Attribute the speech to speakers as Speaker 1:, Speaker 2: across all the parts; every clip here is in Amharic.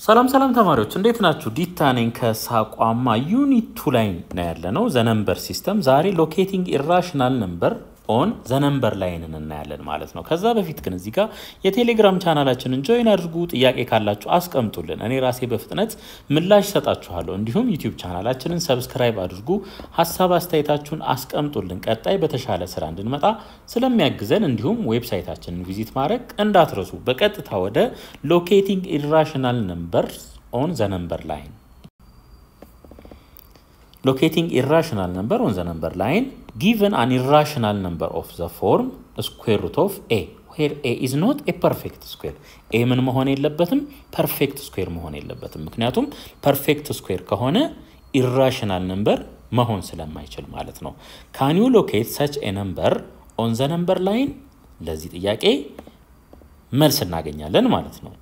Speaker 1: ሰላም ሰላም ተማሪዎች እንዴት ናችሁ? ዲታ ነኝ ከሳቋማ ዩኒት ቱ ላይ ነው ያለ ነው ዘነምበር ሲስተም። ዛሬ ሎኬቲንግ ኢራሽናል ነምበር ኦን ዘነምበር ላይንን እናያለን ማለት ነው። ከዛ በፊት ግን እዚህ ጋር የቴሌግራም ቻናላችንን ጆይን አድርጉ። ጥያቄ ካላችሁ አስቀምጡልን፣ እኔ ራሴ በፍጥነት ምላሽ ሰጣችኋለሁ። እንዲሁም ዩቲዩብ ቻናላችንን ሰብስክራይብ አድርጉ፣ ሀሳብ አስተያየታችሁን አስቀምጡልን። ቀጣይ በተሻለ ስራ እንድንመጣ ስለሚያግዘን እንዲሁም ዌብሳይታችንን ቪዚት ማድረግ እንዳትረሱ። በቀጥታ ወደ ሎኬቲንግ ኢራሽናል ነምበር ኦን ዘነምበር ላይን locating irrational number on the number line given an irrational number of the form square root of a where a is not a perfect square a ምን መሆን የለበትም ፐርፌክት ስኩዌር መሆን የለበትም ምክንያቱም ፐርፌክት ስኩዌር ከሆነ ኢራሽናል ነምበር መሆን ስለማይችል ማለት ነው ካን ዩ ሎኬት ሰች ኤ ነምበር ኦን ዘ ነምበር ላይን ለዚህ ጥያቄ መልስ እናገኛለን ማለት ነው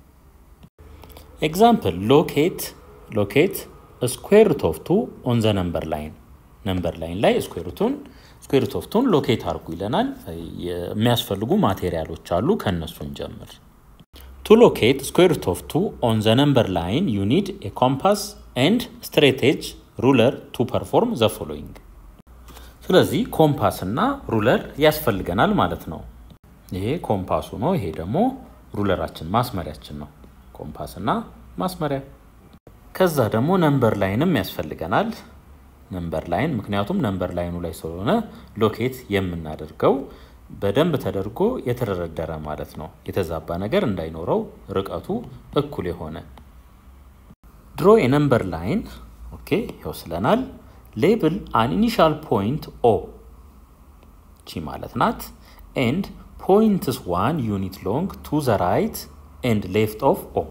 Speaker 1: ኤግዛምፕል ሎኬት ሎኬት ስኩዌር ሩት ኦፍ ቱ ኦን ዘ ነምበር ላይን ነምበር ላይን ላይ ስኩዌር ሩቱን ስኩዌር ሩት ኦፍ ቱን ሎኬት አድርጉ ይለናል። የሚያስፈልጉ ማቴሪያሎች አሉ፣ ከእነሱ እንጀምር። ቱ ሎኬት ስኩዌር ሩት ኦፍ ቱ ኦን ዘ ነምበር ላይን ዩ ኒድ ኤ ኮምፓስ ኤንድ ስትሬቴጅ ሩለር ቱ ፐርፎርም ዘ ፎሎዊንግ። ስለዚህ ኮምፓስ እና ሩለር ያስፈልገናል ማለት ነው። ይሄ ኮምፓሱ ነው፣ ይሄ ደግሞ ሩለራችን ማስመሪያችን ነው። ኮምፓስ እና ማስመሪያ ከዛ ደግሞ ነምበር ላይንም ያስፈልገናል። ነምበር ላይን ምክንያቱም ነምበር ላይኑ ላይ ስለሆነ ሎኬት የምናደርገው በደንብ ተደርጎ የተደረደረ ማለት ነው። የተዛባ ነገር እንዳይኖረው ርቀቱ እኩል የሆነ ድሮ የነምበር ላይን ኦኬ ይወስለናል። ሌብል አን ኢኒሻል ፖይንት ኦ ቺ ማለት ናት ኤንድ ፖይንትስ ዋን ዩኒት ሎንግ ቱ ዘ ራይት ኤንድ ሌፍት ኦፍ ኦ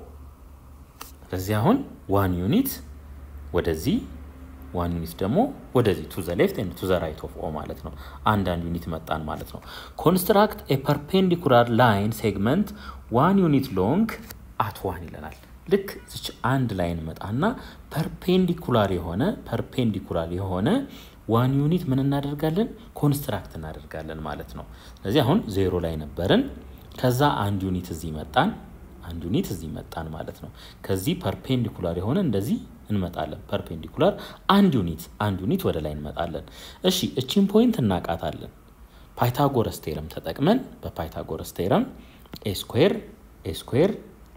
Speaker 1: ስለዚህ አሁን ዋን ዩኒት ወደዚህ ዋን ዩኒት ደግሞ ወደዚህ ቱ ዘ ሌፍት ኤንድ ቱ ዘ ራይት ኦፍ ኦ ማለት ነው። አንዳንድ ዩኒት መጣን ማለት ነው። ኮንስትራክት ኤ ፐርፔንዲኩላር ላይን ሴግመንት ዋን ዩኒት ሎንግ አት ዋን ይለናል። ልክ ዝች አንድ ላይን መጣና ፐርፔንዲኩላር የሆነ ፐርፔንዲኩላር የሆነ ዋን ዩኒት ምን እናደርጋለን? ኮንስትራክት እናደርጋለን ማለት ነው። ስለዚህ አሁን ዜሮ ላይ ነበርን። ከዛ አንድ ዩኒት እዚህ መጣን አንድ ዩኒት እዚህ መጣን ማለት ነው። ከዚህ ፐርፔንዲኩላር የሆነ እንደዚህ እንመጣለን። ፐርፔንዲኩላር አንድ ዩኒት አንድ ዩኒት ወደ ላይ እንመጣለን። እሺ እቺን ፖይንት እናቃታለን። ፓይታጎረስ ቴረም ተጠቅመን በፓይታጎረስ ቴረም ኤ ስኩዌር ኤ ስኩዌር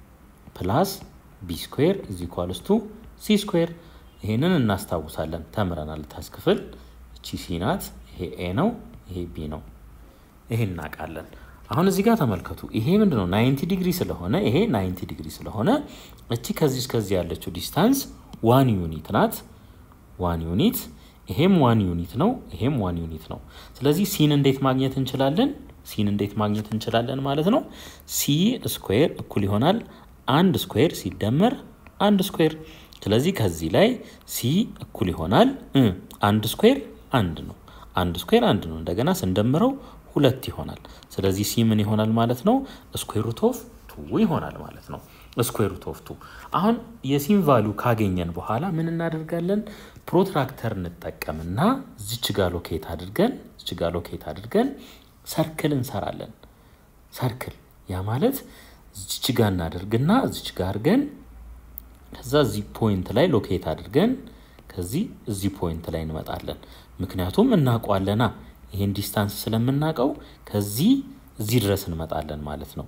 Speaker 1: ፕላስ ቢ ስኩዌር ኢዝ ኢኳልስ ቱ ሲ ስኩዌር ይሄንን እናስታውሳለን፣ ተምረናል ታች ክፍል። እቺ ሲ ናት፣ ይሄ ኤ ነው፣ ይሄ ቢ ነው። ይሄ እናውቃለን። አሁን እዚህ ጋር ተመልከቱ። ይሄ ምንድን ነው? ናይንቲ ዲግሪ ስለሆነ ይሄ ናይንቲ ዲግሪ ስለሆነ እቺ ከዚህ እስከዚህ ያለችው ዲስታንስ ዋን ዩኒት ናት። ዋን ዩኒት ይሄም ዋን ዩኒት ነው፣ ይሄም ዋን ዩኒት ነው። ስለዚህ ሲን እንዴት ማግኘት እንችላለን? ሲን እንዴት ማግኘት እንችላለን ማለት ነው። ሲ ስኩዌር እኩል ይሆናል አንድ ስኩዌር ሲደመር አንድ ስኩዌር። ስለዚህ ከዚህ ላይ ሲ እኩል ይሆናል አንድ ስኩዌር አንድ ነው። አንድ ስኩዌር አንድ ነው። እንደገና ስንደምረው ሁለት ይሆናል። ስለዚህ ሲ ምን ይሆናል ማለት ነው? ስኩዌር ሩት ኦፍ ቱ ይሆናል ማለት ነው። ስኩዌር ሩት ኦፍ ቱ። አሁን የሲን ቫሉ ካገኘን በኋላ ምን እናደርጋለን? ፕሮትራክተር እንጠቀምና ዝች ጋ ሎኬት አድርገን ዝች ጋ ሎኬት አድርገን ሰርክል እንሰራለን። ሰርክል ያ ማለት ዝች ጋ እናደርግና ዝች ጋ አድርገን ከዛ እዚህ ፖይንት ላይ ሎኬት አድርገን ከዚህ እዚህ ፖይንት ላይ እንመጣለን። ምክንያቱም እናውቋለና ይሄን ዲስታንስ ስለምናውቀው ከዚህ እዚህ ድረስ እንመጣለን ማለት ነው።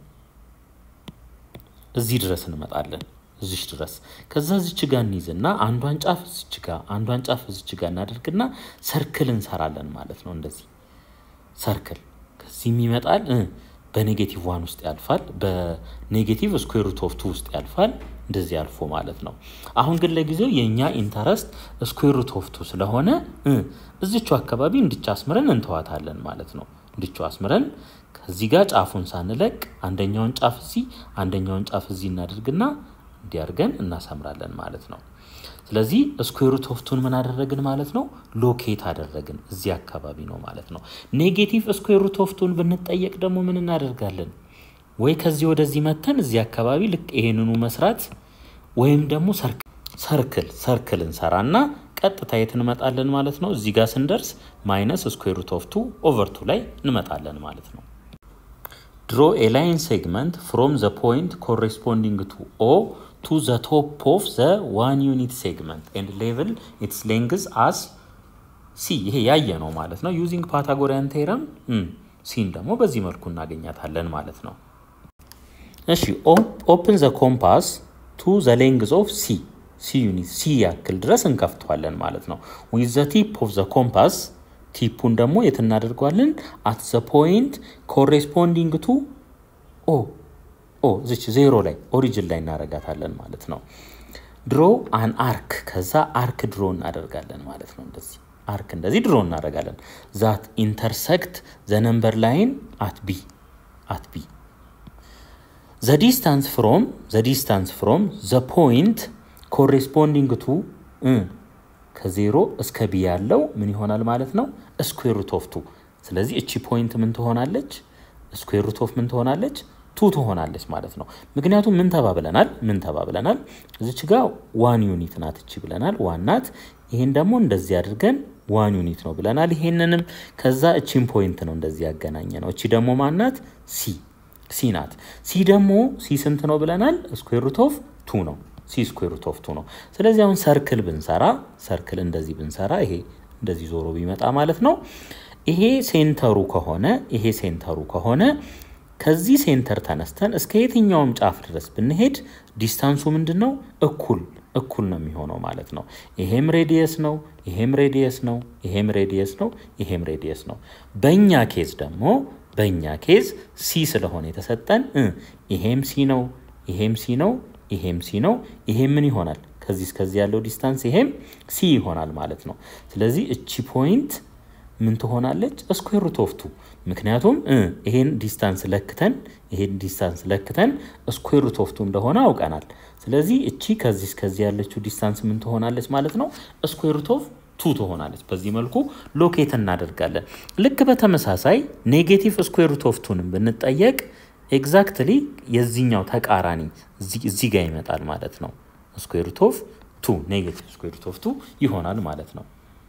Speaker 1: እዚህ ድረስ እንመጣለን እዚች ድረስ ከዛ እዚች ጋ እንይዝና አንዷን ጫፍ እዚች ጋ አንዷን ጫፍ እዚች ጋ እናደርግና ሰርክል እንሰራለን ማለት ነው። እንደዚህ ሰርክል ከዚህም ይመጣል በኔጌቲቭ ዋን ውስጥ ያልፋል፣ በኔጌቲቭ ስኩዌር ሩት ኦፍ ቱ ውስጥ ያልፋል። እንደዚህ አልፎ ማለት ነው። አሁን ግን ለጊዜው የእኛ ኢንተረስት ስኩዌር ሩት ኦፍ ቱ ስለሆነ እዚቹ አካባቢ እንድቻ አስምረን እንተዋታለን ማለት ነው። እንድቹ አስምረን ከዚህ ጋር ጫፉን ሳንለቅ አንደኛውን ጫፍ እዚህ አንደኛውን ጫፍ እዚህ እናደርግና እንዲያርገን እናሰምራለን ማለት ነው። ስለዚህ ስኩዌር ሩት ኦፍ ቱን ምን አደረግን ማለት ነው? ሎኬት አደረግን። እዚህ አካባቢ ነው ማለት ነው። ኔጌቲቭ ስኩዌር ሩት ኦፍ ቱን ብንጠየቅ ደግሞ ምን እናደርጋለን? ወይ ከዚህ ወደዚህ መተን እዚህ አካባቢ ልክ ይሄንኑ መስራት ወይም ደግሞ ሰርክል ሰርክል እንሰራና ቀጥታ የት እንመጣለን ማለት ነው። እዚህ ጋር ስንደርስ ማይነስ ስኩዌር ሩት ኦፍ ቱ ኦቨር ቱ ላይ እንመጣለን ማለት ነው። ድሮ ኤ ላይን ሴግመንት ፍሮም ዘ ፖይንት ኮሬስፖንዲንግ ቱ ኦ ቱ ዘ ቶፕ ኦፍ ዘ ዋን ዩኒት ሴግመንት ኤንድ ሌቭል ኢትስ ሌንግዝ አስ ሲ ይሄ ያየ ነው ማለት ነው። ዩዚንግ ፓታጎሪያን ቴረም ሲን ደግሞ በዚህ መልኩ እናገኛታለን ማለት ነው። እሺ ኦፕን ዘ ኮምፓስ ቱ ዘ ሌንግዝ ኦፍ ሲ ሲ ዩኒት ሲ ያክል ድረስ እንከፍተዋለን ማለት ነው። ዊዝ ዘ ቲፕ ኦፍ ዘ ኮምፓስ ቲፑን ደግሞ የት እናደርገዋለን? አት ዘ ፖይንት ኮሬስፖንዲንግ ቱ ኦ ኦ ዝች ዜሮ ላይ ኦሪጅን ላይ እናደርጋታለን ማለት ነው። ድሮ አን አርክ ከዛ አርክ ድሮ እናደርጋለን ማለት ነው። እንደዚህ አርክ እንደዚህ ድሮ እናደርጋለን። ዛት ኢንተርሰክት ዘ ነምበር ላይን አት ቢ አት ቢ ዘ ዲስታንስ ፍሮም ዘ ዲስታንስ ፍሮም ዘ ፖይንት ኮሬስፖንዲንግ ቱ ከዜሮ እስከ ቢ ያለው ምን ይሆናል ማለት ነው? ስኩዌር ሩት ኦፍ ቱ። ስለዚህ እቺ ፖይንት ምን ትሆናለች? ስኩዌር ሩት ኦፍ ምን ትሆናለች? ቱ ትሆናለች ማለት ነው። ምክንያቱም ምን ተባብለናል? ምን ተባብለናል? እዚች ጋ ዋን ዩኒት ናት እቺ ብለናል፣ ዋን ናት። ይህን ደግሞ እንደዚህ አድርገን ዋን ዩኒት ነው ብለናል። ይሄንንም ከዛ እቺን ፖይንት ነው እንደዚህ ያገናኘ ነው። እቺ ደግሞ ማናት? ሲ ሲ ናት። ሲ ደግሞ ሲ ስንት ነው ብለናል? ስኩዌር ሩት ኦፍ ቱ ነው። ሲ ስኩዌር ሩት ኦፍ ቱ ነው። ስለዚህ አሁን ሰርክል ብንሰራ ሰርክል እንደዚህ ብንሰራ ይሄ እንደዚህ ዞሮ ቢመጣ ማለት ነው። ይሄ ሴንተሩ ከሆነ ይሄ ሴንተሩ ከሆነ ከዚህ ሴንተር ተነስተን እስከ የትኛውም ጫፍ ድረስ ብንሄድ ዲስታንሱ ምንድን ነው? እኩል እኩል ነው የሚሆነው ማለት ነው። ይሄም ሬዲየስ ነው፣ ይሄም ሬዲየስ ነው፣ ይሄም ሬዲየስ ነው፣ ይሄም ሬዲየስ ነው። በእኛ ኬዝ ደግሞ በእኛ ኬዝ ሲ ስለሆነ የተሰጠን ይሄም ሲ ነው፣ ይሄም ሲ ነው፣ ይሄም ሲ ነው። ይሄም ምን ይሆናል? ከዚህ እስከዚህ ያለው ዲስታንስ ይሄም ሲ ይሆናል ማለት ነው። ስለዚህ እቺ ፖይንት ምን ትሆናለች? ስኩዌር ሩት ኦፍ ቱ። ምክንያቱም ይሄን ዲስታንስ ለክተን ይሄን ዲስታንስ ለክተን ስኩዌር ሩት ኦፍ ቱ እንደሆነ አውቀናል። ስለዚህ እቺ ከዚህ እስከዚህ ያለችው ዲስታንስ ምን ትሆናለች ማለት ነው? ስኩዌር ሩት ኦፍ ቱ ትሆናለች። በዚህ መልኩ ሎኬት እናደርጋለን። ልክ በተመሳሳይ ኔጌቲቭ ስኩዌር ሩት ኦፍ ቱንም ብንጠየቅ ኤግዛክትሊ የዚህኛው ተቃራኒ እዚህ ጋር ይመጣል ማለት ነው። ስኩዌር ሩት ኦፍ ቱ ኔጌቲቭ ስኩዌር ሩት ኦፍ ቱ ይሆናል ማለት ነው።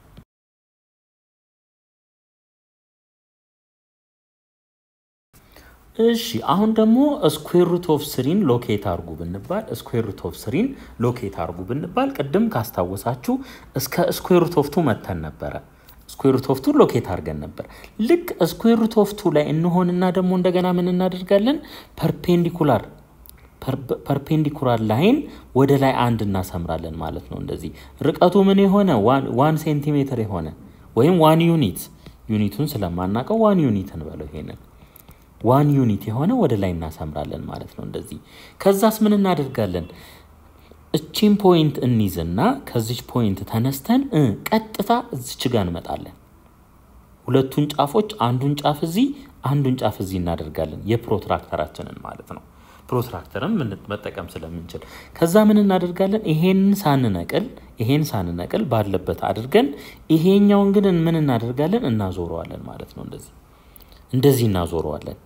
Speaker 1: እሺ አሁን ደግሞ ስኩዌር ሩት ኦፍ ስሪን ሎኬት አርጉ ብንባል ስኩዌር ሩት ኦፍ ስሪን ሎኬት አርጉ ብንባል ቅድም ካስታወሳችሁ እስከ ስኩዌር ሩት ኦፍ ቱ መተን ነበረ። ስኩዌር ሩት ኦፍ ቱ ሎኬት አድርገን ነበር። ልክ ስኩዌር ሩት ኦፍ ቱ ላይ እንሆንና ደግሞ እንደገና ምን እናደርጋለን? ፐርፔንዲኩላር ፐርፔንዲኩላር ላይን ወደ ላይ አንድ እናሰምራለን ማለት ነው። እንደዚህ ርቀቱ ምን የሆነ ዋን ሴንቲሜትር የሆነ ወይም ዋን ዩኒት ዩኒቱን ስለማናውቀው ዋን ዩኒት እንበለው ይሄንን ዋን ዩኒት የሆነ ወደ ላይ እናሰምራለን ማለት ነው። እንደዚህ ከዛስ ምን እናደርጋለን? እቺን ፖይንት እንይዝና ከዚች ፖይንት ተነስተን ቀጥታ እዚች ጋር እንመጣለን። ሁለቱን ጫፎች አንዱን ጫፍ እዚህ አንዱን ጫፍ እዚህ እናደርጋለን። የፕሮትራክተራችንን ማለት ነው። ፕሮትራክተርን መጠቀም ስለምንችል ከዛ ምን እናደርጋለን? ይሄን ሳንነቅል ይሄን ሳንነቅል ባለበት አድርገን ይሄኛውን ግን ምን እናደርጋለን? እናዞረዋለን ማለት ነው። እንደዚህ እንደዚህ እናዞረዋለን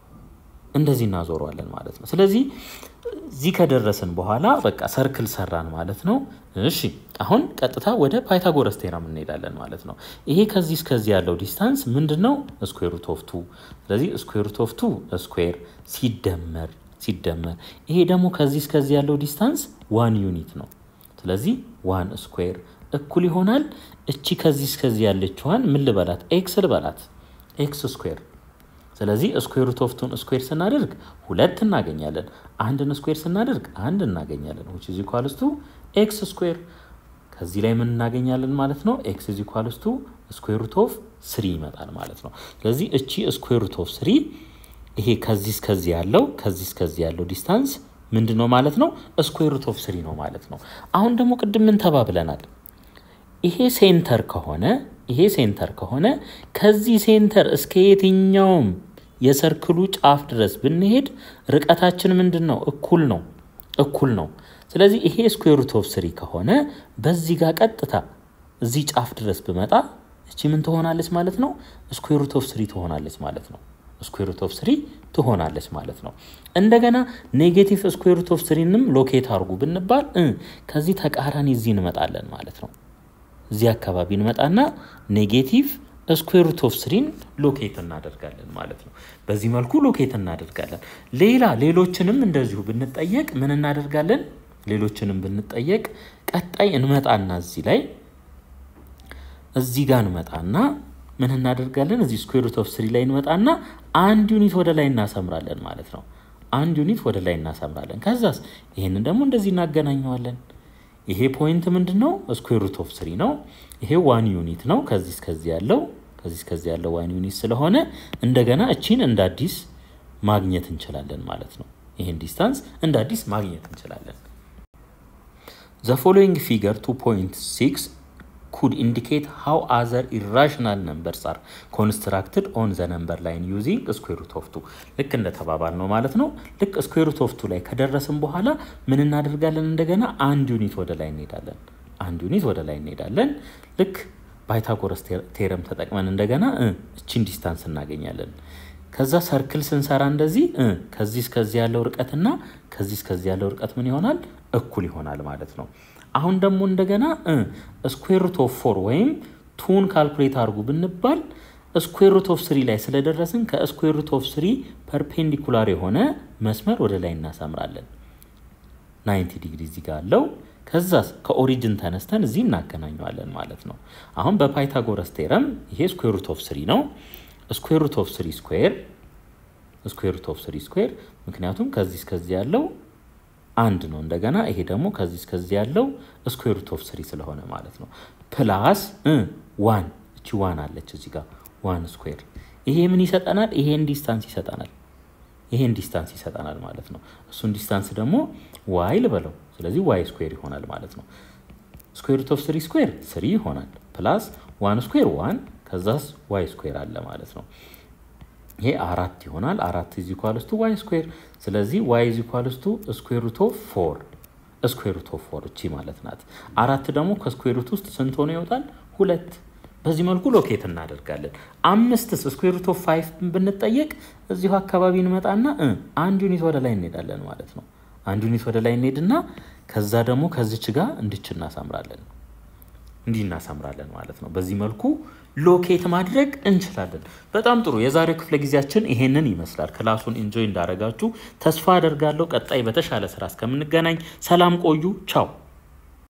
Speaker 1: እንደዚህ እናዞረዋለን ማለት ነው። ስለዚህ እዚህ ከደረስን በኋላ በቃ ሰርክል ሰራን ማለት ነው። እሺ አሁን ቀጥታ ወደ ፓይታጎረስ ቴራም እንሄዳለን ማለት ነው። ይሄ ከዚህ እስከዚህ ያለው ዲስታንስ ምንድን ነው? ስኩዌር ሩት ኦፍ ቱ። ስለዚህ ስኩዌር ሩት ኦፍ ቱ ስኩዌር ሲደመር ሲደመር ይሄ ደግሞ ከዚህ እስከዚህ ያለው ዲስታንስ ዋን ዩኒት ነው። ስለዚህ ዋን ስኩዌር እኩል ይሆናል እቺ ከዚህ እስከዚህ ያለችዋን ምን ልበላት? ኤክስ ልበላት፣ ኤክስ ስኩዌር ስለዚህ ስኩዌር ሩት ኦፍ ቱን ስኩዌር ስናደርግ ሁለት እናገኛለን። አንድን ስኩዌር ስናደርግ አንድ እናገኛለን። ዊች ኢዝ ኢኳልስ ቱ ኤክስ ስኩዌር። ከዚህ ላይ ምን እናገኛለን ማለት ነው? ኤክስ ኢዝ ኢኳልስ ቱ ስኩዌር ሩት ኦፍ ስሪ ይመጣል ማለት ነው። ስለዚህ እቺ ስኩዌር ሩት ኦፍ ስሪ ይሄ ከዚህ እስከዚህ ያለው ከዚህ እስከዚህ ያለው ዲስታንስ ምንድን ነው ማለት ነው? ስኩዌር ሩት ኦፍ ስሪ ነው ማለት ነው። አሁን ደግሞ ቅድም ምን ተባብለናል? ይሄ ሴንተር ከሆነ ይሄ ሴንተር ከሆነ ከዚህ ሴንተር እስከ የትኛውም የሰርክሉ ጫፍ ድረስ ብንሄድ ርቀታችን ምንድን ነው? እኩል ነው እኩል ነው። ስለዚህ ይሄ ስኩዌር ሩት ኦፍ ስሪ ከሆነ በዚህ ጋር ቀጥታ እዚህ ጫፍ ድረስ ብመጣ እቺ ምን ትሆናለች ማለት ነው? ስኩዌር ሩት ኦፍ ስሪ ትሆናለች ማለት ነው። ስኩዌር ሩት ኦፍ ስሪ ትሆናለች ማለት ነው። እንደገና ኔጌቲቭ ስኩዌር ሩት ኦፍ ስሪንም ሎኬት አድርጉ ብንባል ከዚህ ተቃራኒ እዚህ እንመጣለን ማለት ነው። እዚህ አካባቢ እንመጣና ኔጌቲቭ ስኩዌር ሩት ኦፍ ስሪን ሎኬት እናደርጋለን ማለት ነው። በዚህ መልኩ ሎኬት እናደርጋለን። ሌላ ሌሎችንም እንደዚሁ ብንጠየቅ ምን እናደርጋለን? ሌሎችንም ብንጠየቅ ቀጣይ እንመጣና እዚህ ላይ እዚህ ጋር እንመጣና ምን እናደርጋለን? እዚህ ስኩዌር ሩት ኦፍ ስሪ ላይ እንመጣና አንድ ዩኒት ወደ ላይ እናሰምራለን ማለት ነው። አንድ ዩኒት ወደ ላይ እናሰምራለን። ከዛስ ይህንን ደግሞ እንደዚህ እናገናኘዋለን። ይሄ ፖይንት ምንድን ነው? ስኩዌር ሩት ኦፍ ስሪ ነው። ይሄ ዋን ዩኒት ነው። ከዚህ እስከዚህ ያለው ከዚህ እስከዚህ ያለው ዋን ዩኒት ስለሆነ እንደገና እቺን እንደ አዲስ ማግኘት እንችላለን ማለት ነው። ይህን ዲስታንስ እንደ አዲስ ማግኘት እንችላለን። ዘ ፎሎዊንግ ፊገር 2.6 ኩድ ኢንዲኬት ሃው አዘር ኢራሽናል ነምበርስ አር ኮንስትራክትድ ኦን ዘ ነምበር ላይን ዩዚንግ ስኩዌር ሩት ኦፍ ቱ ልክ እንደተባባል ነው ማለት ነው። ልክ ስኩዌር ሩት ኦፍ ቱ ላይ ከደረስን በኋላ ምን እናደርጋለን? እንደገና አንድ ዩኒት ወደ ላይ እንሄዳለን። አንድ ዩኒት ወደ ላይ እንሄዳለን። ልክ ባይታጎረስ ቴረም ተጠቅመን እንደገና እቺን ዲስታንስ እናገኛለን። ከዛ ሰርክል ስንሰራ እንደዚህ ከዚህ እስከዚህ ያለው ርቀትና ከዚህ እስከዚህ ያለው ርቀት ምን ይሆናል? እኩል ይሆናል ማለት ነው። አሁን ደግሞ እንደገና ስኩዌር ሩት ኦፍ ፎር ወይም ቱን ካልኩሌት አድርጉ ብንባል ስኩዌር ሩት ኦፍ ስሪ ላይ ስለደረስን ከስኩዌር ሩት ኦፍ ስሪ ፐርፔንዲኩላር የሆነ መስመር ወደ ላይ እናሰምራለን። 90 ዲግሪ እዚህ ጋር አለው። ከዛ ከኦሪጅን ተነስተን እዚህ እናገናኘዋለን ማለት ነው። አሁን በፓይታጎረስ ቴረም ይሄ ስኩዌር ሩት ኦፍ ስሪ ነው። ስኩዌር ሩት ኦፍ ስሪ ስኩዌር ስኩዌር ሩት ኦፍ ስሪ ስኩዌር ምክንያቱም ከዚህ እስከዚህ ያለው አንድ ነው። እንደገና ይሄ ደግሞ ከዚህ እስከዚህ ያለው ስኩዌር ሩት ኦፍ ስሪ ስለሆነ ማለት ነው። ፕላስ ዋን እቺ ዋን አለች እዚህ ጋር ዋን ስኩዌር ይሄ ምን ይሰጠናል? ይሄን ዲስታንስ ይሰጠናል። ይሄን ዲስታንስ ይሰጠናል ማለት ነው። እሱን ዲስታንስ ደግሞ ዋይ ልበለው። ስለዚህ ዋይ ስኩዌር ይሆናል ማለት ነው። ስኩዌር ሩት ኦፍ ስሪ ስኩዌር ስሪ ይሆናል። ፕላስ ዋን ስኩዌር ዋን ከዛስ ዋይ ስኩዌር አለ ማለት ነው። ይሄ አራት ይሆናል። አራት ኢዝ ኢኳልስ ቱ ዋይ ስኩዌር። ስለዚህ ዋይ ኢዝ ኢኳልስ ቱ ስኩዌር ሩት ኦፍ ፎር ስኩዌር ሩት ኦፍ ፎር እቺ ማለት ናት። አራት ደግሞ ከስኩዌር ሩት ውስጥ ስንት ሆኖ ይወጣል? ሁለት። በዚህ መልኩ ሎኬት እናደርጋለን። አምስትስ ስኩዌር ሩት ኦፍ ፋይቭ ብንጠየቅ እዚሁ አካባቢ እንመጣና አንድ ዩኒት ወደ ላይ እንሄዳለን ማለት ነው። አንድ ዩኒት ወደ ላይ እንሄድና ከዛ ደግሞ ከዚች ጋር እንድች እናሳምራለን እንዲህ እናሳምራለን ማለት ነው። በዚህ መልኩ ሎኬት ማድረግ እንችላለን። በጣም ጥሩ። የዛሬው ክፍለ ጊዜያችን ይሄንን ይመስላል። ክላሱን ኢንጆይ እንዳረጋችሁ ተስፋ አደርጋለሁ። ቀጣይ በተሻለ ስራ እስከምንገናኝ ሰላም ቆዩ። ቻው